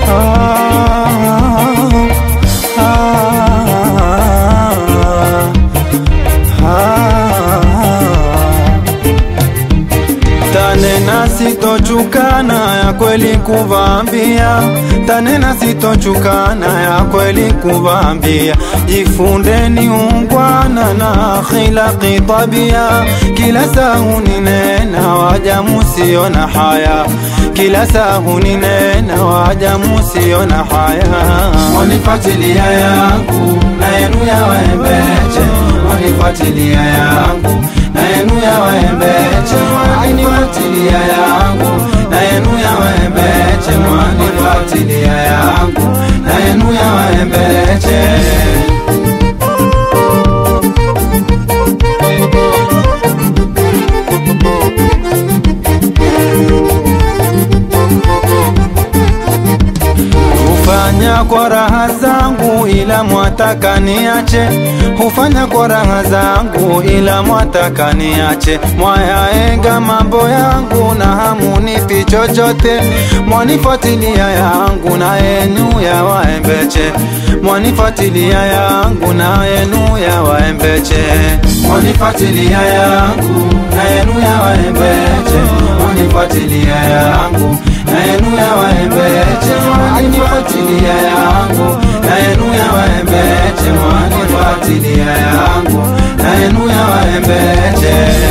Tanena sitochukana ya kweli kuvambia, tanena sitochukana ya kweli kuvambia. Jifundeni ungwana na khilaqi tabia, kila sahu ninena waja musio na haya, kila sahu ninena waja musio na haya. Wanifuatilia yangu na yenu ya waembeche, wanifuatilia yangu na yenu ya waembeche, wanifuatilia yangu na yenu ya waembeche, wanifuatilia yangu na yenu ya waembeche. Hufanya kwa raha zangu ila mwataka niache, hufanya kwa raha zangu ila mwataka niache. Mwayaenga mambo yangu na hamunipi chochote, mwanifuatilia yangu na yenu ya waembeche, mwanifuatilia yangu na yenu ya waembeche. Wanifuatilia yangu na yenu ya waembeche, wanifuatilia yangu na yenu ya waembeche, wanifuatilia yangu na yenu ya waembeche, wanifuatilia yangu na yenu ya waembeche.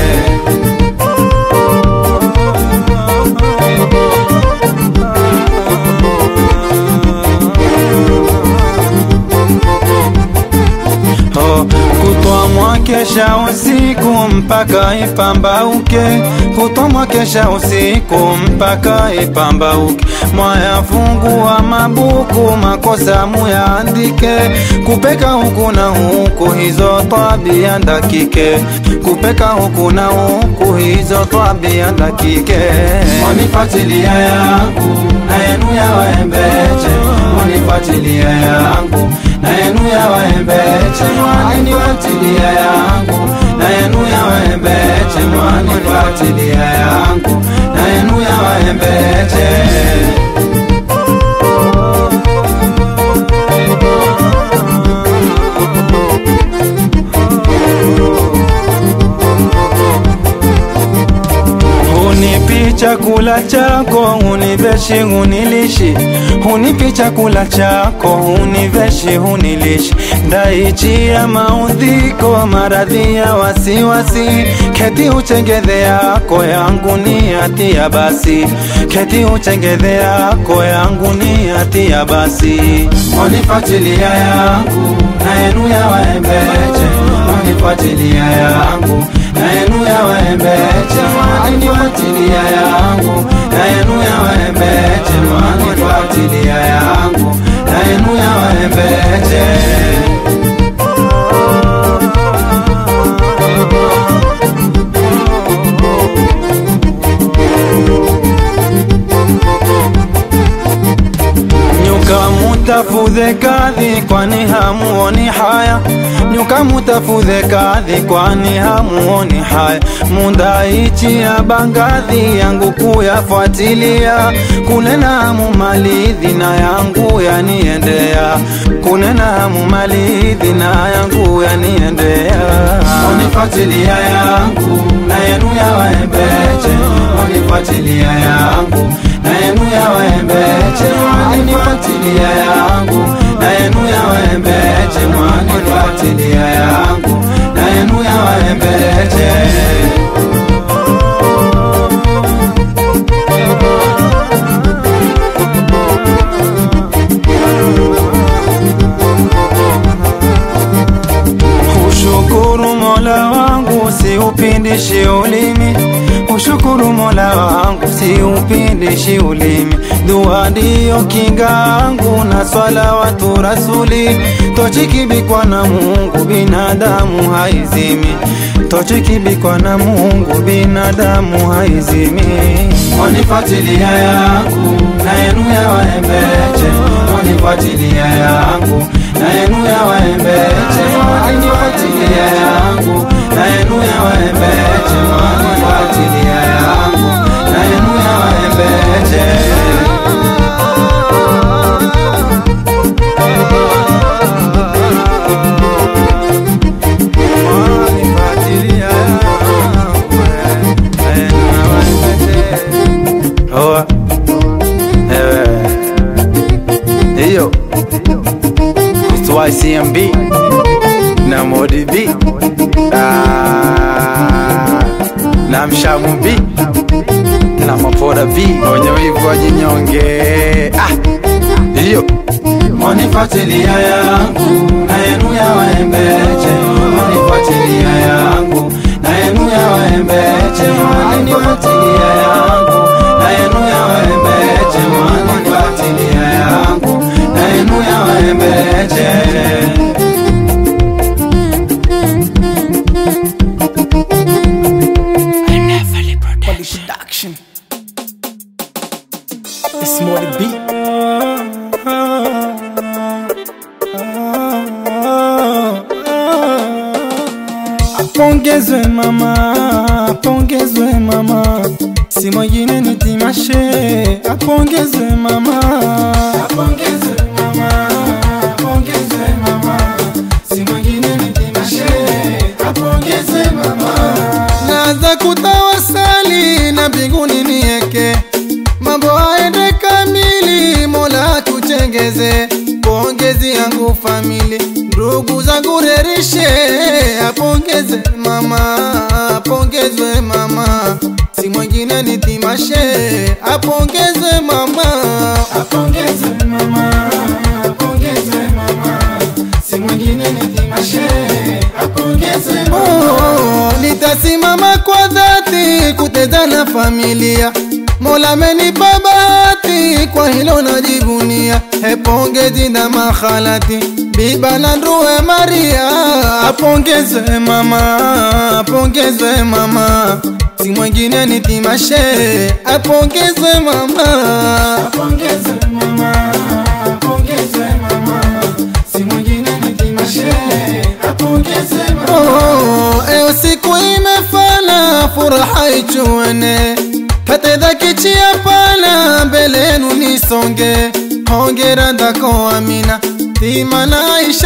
Oh, kutwa mwakesha usiku mpaka ipambauke, kutwa mwakesha usiku mpaka ipambauke. Mwayafungua mabuku makosa muyaandike, kupeka huku na huku hizo tabia ndakike, kupeka huku na huku hizo tabia ndakike. Wanifuatilia yangu na yenu ya waembeche, wanifuatilia yangu na yenu ya waembeche, wanifuatilia yangu na yenu ya waembeche, wanifuatilia yangu na yenu ya waembeche. Hunipi chakula chako, huniveshi, hunilishi, hunipi chakula chako, huniveshi, hunilishi. Ndaichia maudhiko, maradhi ya wasiwasi, keti uchengedhe yako yangu ni hatia basi, keti uchengedhe yako yangu ni hatia basi. Wanifuatilia yangu na yenu ya waembeche, wanifuatilia yangu na yenu ya waembeche, wanifuatilia yangu na yenu ya waembeche, wanifuatilia yangu na yenu ya waembeche. Nyuka mutafudhe kadhi kwani hamuoni haya, nyuka mutafudhe kadhi kwani hamuoni haya. Mundaichi ya bangadhi yangu kuyafuatilia, kunena mumalidhi na yangu yaniendea, kunena mumalidhi na yangu yaniendea. Wanifuatilia yangu na yenu ya waembeche, wanifuatilia yangu na yenu ya waembeche, wanifuatilia yangu na yenu ya waembeche, wanifuatilia yangu na yenu ya waembeche. Ushukuru Mola wangu siupindishi ulimi, ushukuru Mola wangu siupindishi ulimi. Dua ndiyo kinga yangu na swalawatu rasuli, tochikibikwa na Mungu binadamu haizimi, tochikibikwa na Mungu binadamu haizimi. Wanifuatilia yangu na yenu ya waembeche, wanifuatilia yangu na yenu ya waembeche, wanifuatilia yangu na yenu ya waembeche, wanifuatilia yangu na yenu ya waembeche. YCMB na Modi B ah, na Mshamu B na Mapoda B wenye wivu wajinyonge ah, hiyo Mwanifuatilia yangu na yenu ya waembeche, mwanifuatilia yangu na yenu ya waembeche, mwanifuatilia yangu na yenu ya waembeche, mwanifuatilia yangu na yenu ya waembeche. production. It's more the beat. Apongezwe mama, apongezwe mama, si mwingine ni Timashe. Apongezwe mama, apongezwe mama, apongezwe mama, si mwingine ni Timashe. Apongezwe mama, naanza kutawasali na mbinguni nieke mambo aende kamili, Mola tuchengeze. Pongezi yangu famili, ndugu zangu rerishe, apongeze mama, apongezwe mama, si mwingine ni Timashe, apongezwe mama, apongezwe mama, apongezwe mama, si mwingine ni Timashe, apongezwe mama. Oh, nitasimama kwa dhati kuteza na familia Mola amenipa bahati, kwa hilo najivunia. Hepongezi na makhalati, biba na nduwe Maria, apongezwe mama, apongezwe mama, si mwingine ni Timashe, apongezwe mama, apongezwe mama, apongezwe mama, si mwingine ni Timashe, apongezwe mama. Oh, eo siku imefana, furaha ichuene katedha kichia pana mbele yenu nisonge hongera ndako amina timana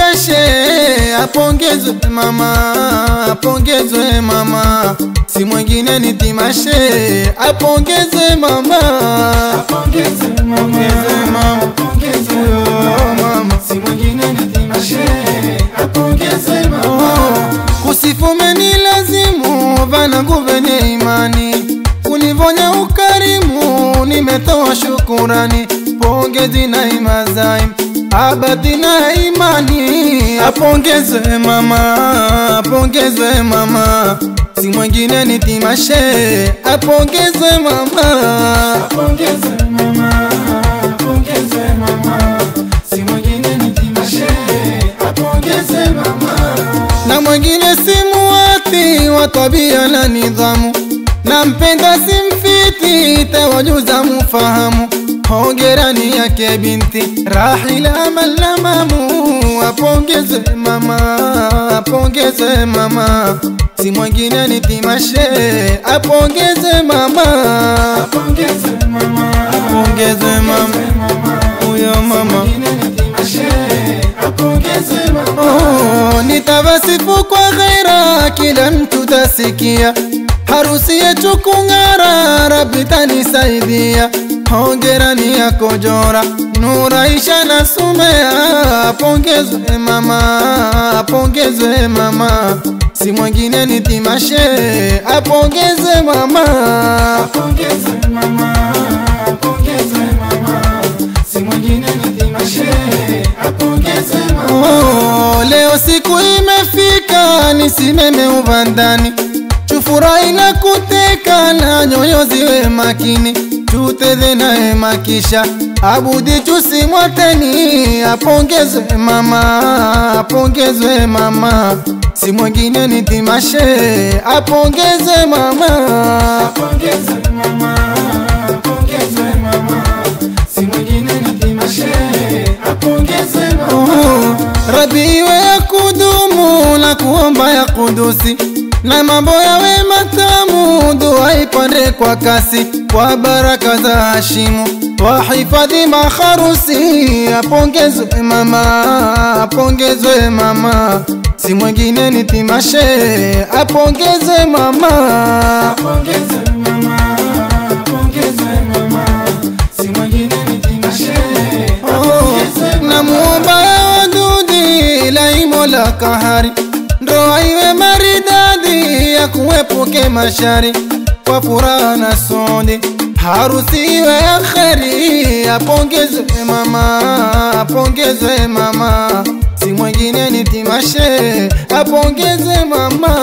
ishashe apongezwe mama apongezwe mama si mwingine ni timashe apongezwe mama apongezwe mama apongezwe mama si mwingine ni timashe apongezwe mama kusifume ni lazimu vanangu venye imani kunivonya ukarimu, nimetoa shukurani, pongezi na imazaim abadi na imani, apongezwe mama, apongezwe mama, si mwingine ni Timashe, apongezwe mama, apongezwe mama, apongezwe mama, si mwingine ni Timashe, apongezwe mama, na mwingine si muwati wa tabia na nidhamu nampenda simfiti, tawajuza mufahamu. Hongerani yake binti Rahila Malamamu, apongezwe mama, apongezwe mama, si mwingine ni Timashe, apongezwe mama, apongezwe mama, apongezwe mama, huyo mama Oh, nitawasifu kwa ghaira, kila mtu tasikia harusi yetu kung'ara, Rabbi tanisaidia. Hongera ni yako Jora, Nuraisha na Sumea, apongezwe mama, apongezwe mama, si mwingine ni Timashe, apongezwe mama, apongezwe mama, apongezwe mama, si mwingine ni Timashe, apongezwe mama. Oh, leo siku imefika, nisimeme uvandani tufurahi na kuteka na nyoyo ziwe makini, tuteze naye makisha abudi tusimwateni. Apongezwe mama, apongezwe mama, si mwingine ni Timashe, apongezwe mama, apongezwe mama, apongezwe mama, si mwingine ni Timashe, apongezwe mama. Oh, Rabi iwe ya kudumu na kuomba ya kudusi na mambo yawe matamu, dua ipande kwa kasi, kwa baraka za Hashimu wahifadhi maharusi. Apongezwe mama, apongezwe mama, si mwingine ni Timashe, apongezwe mama, apongezwe mama, apongezwe mama, si mwingine ni Timashe, apongezwe mama. Namuomba Wadudi kahari, ndoa iwe maridadi ya kuepuke mashari, kwa furaha na sodi harusi iwe ya kheri, apongezwe mama, apongezwe mama, si mwingine ni Timashe, apongezwe mama,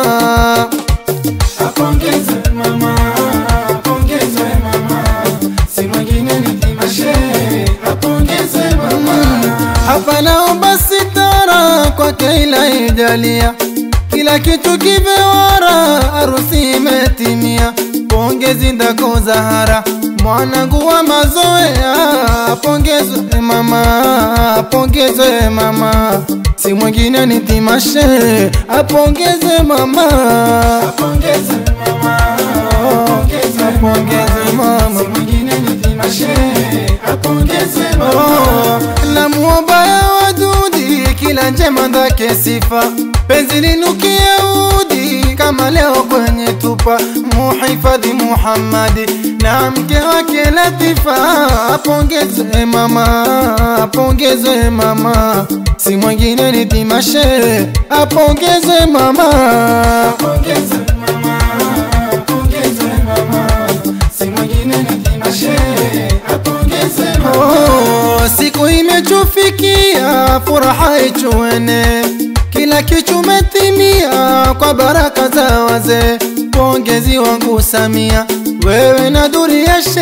Apongezwe mama, apongezwe mama, si mwingine ni Timashe, apongezwe mama. hapa naomba sitara kwake ila ijalia kila kitu kivewara, harusi imetimia, pongezi ndako Zahara, mwanangu wa mazoea, apongezwe mama, apongezwe mama, si mwingine ni Timashe, apongezwe mama, Apongezwe mama, apongezwe apongezwe mama. si mwingine ni Timashe, apongezwe mama. Oh, na muomba ya wadudi kila njema ndake sifa penzi linukie udi kama leo kwenye tupa muhifadhi Muhammadi na mke wake Latifa apongezwe mama apongezwe mama si mwingine ni Timashe apongezwe mama Apongezwe mama, apongezwe mama, si mwingine ni Timashe, apongezwe mama. Oh, siku imetufikia, furaha ichuene, kila kichumetimia kwa baraka za wazee. Pongezi wangu Samia, wewe na Duriashe,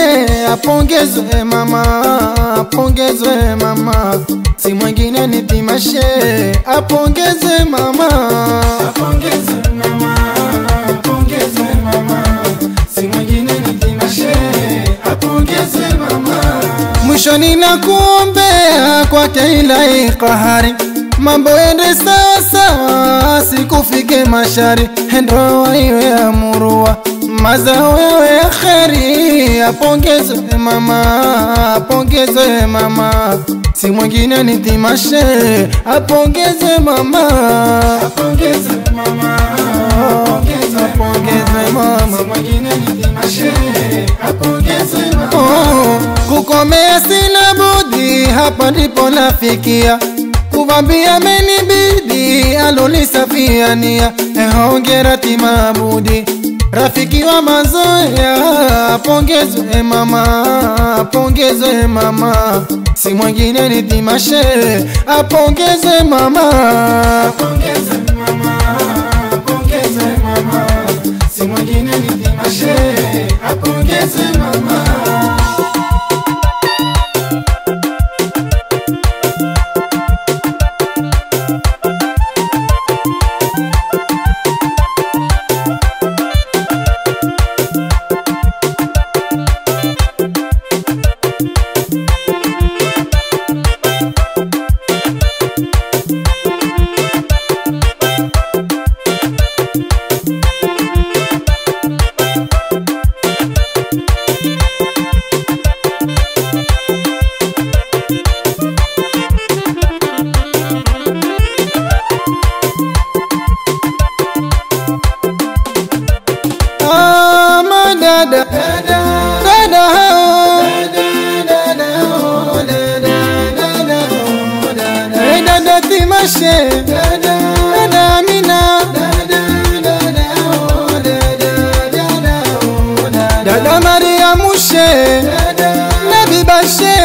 apongezwe mama, apongezwe mama, si mwingine ni Timashe, apongezwe mama. Apongezwe mama, apongezwe mama, si mwingine ni Timashe, apongezwe mama. Mwisho ninakuombea kwake ilahi kahari, mambo ende sawa sawa, sikufike mashari, ndoa iwe amurua, mazao yawe ya kheri. Apongezwe mama, apongezwe mama, si mwingine ni Timashe, apongezwe mama, Apongezwe mama, apongezwe apongezwe mama. si mwingine ni Timashe, apongezwe mama. Oh, kukomea sina budi, hapa ndipo nafikia kuvambia menibidi alolisafiania. Eh, Hongera Timabudi, rafiki wa mazoea, apongezwe mama, apongezwe mama, si mwingine ni Timashe, apongezwe mama. Apongezwe mama, apongezwe mama, si mwingine ni Timashe, apongezwe mama. Ah, madada dada hao Eh, dada Timashe dada Amina dada Maria Mushe Nabi Bashe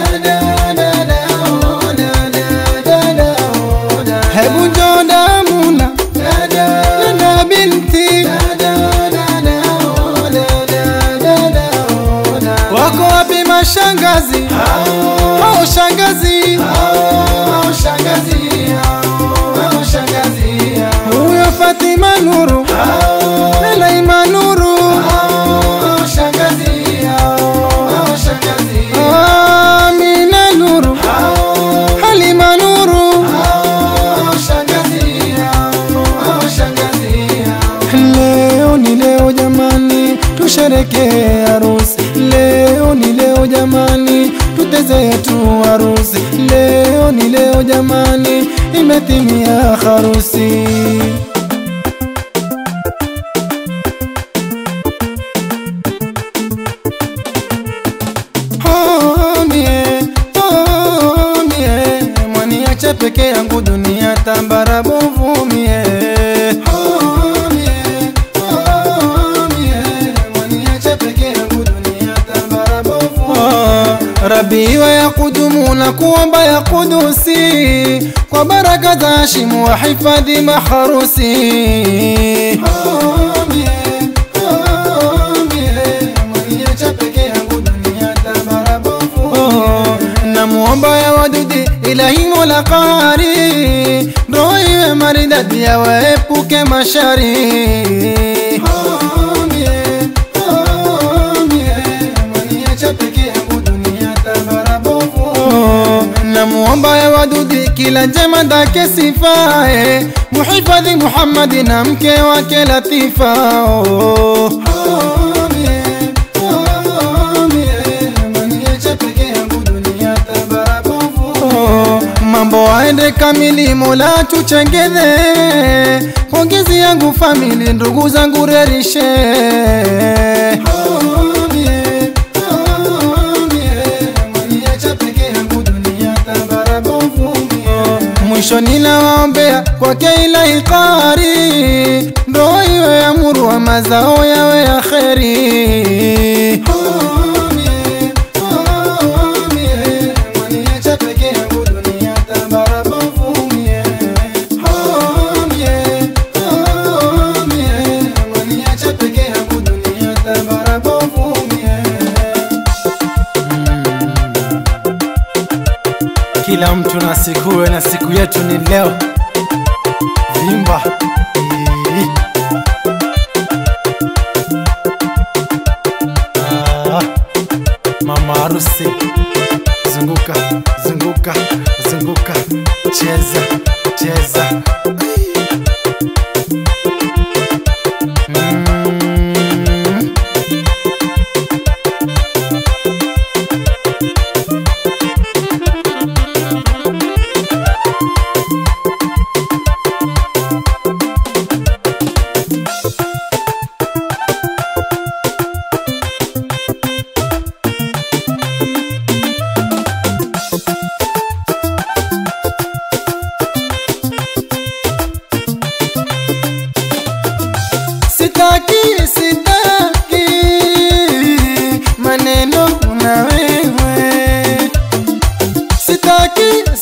hebu njoo Damuna dada binti wako wapi mashangazi oh shangazi huyo Fatima Nuru Laima Nuru Amina Nuru Halima Nuru Leo ni leo jamani, tusherekee harusi. Leo ni leo jamani, tuteze yetu harusi. Leo ni leo jamani, imetimia harusi. Oh, mie, oh, mie, mwaniache peke yangu dunia tambara barabovu mie Oh, mie, oh, mie, mwaniacha peke yangu dunia tambara bovu. Oh, Rabi iwe ya kudumu na kuomba ya kudusi kwa baraka za Hashimu wa hifadhi maharusi Oh, mie, oh, mie, mwaniacha peke yangu dunia tambara bovu. Oh, namuomba ya wadudi ilahi mola qari roho iwe maridadi ya waepuke mashari Oh, mie, oh, mie, mwaniacha peke yangu dunia tambara bovu. Oh, namuomba ya wadudi kila njema ndake sifae muhifadhi Muhammadi na mke wake Latifa oh. Oh, mie, oh, mie, mwaniacha peke yangu dunia tambara bovu. Oh, mambo aende kamili mola tuchengeze pongezi yangu famili ndugu zangu rerishe Oh, mie, oh, mie, mwaniacha peke yangu dunia tambara bovu. Mie, mwisho ninawaombea kwake ilahi qari roho iwe ya murwa mazao yawe ya kheri oh, mie, oh, mie, mwaniacha peke yangu dunia tambara bovu. Mie, oh, mie, oh, mie, mwaniacha peke yangu dunia tambara bovu. Mie, kila mtu na sikuwe na siku yetu ni leo vimba Ii. Ah, mama harusi zunguka zunguka zunguka cheza cheza Mm. Sitaki, sitaki maneno na wewe, sitaki,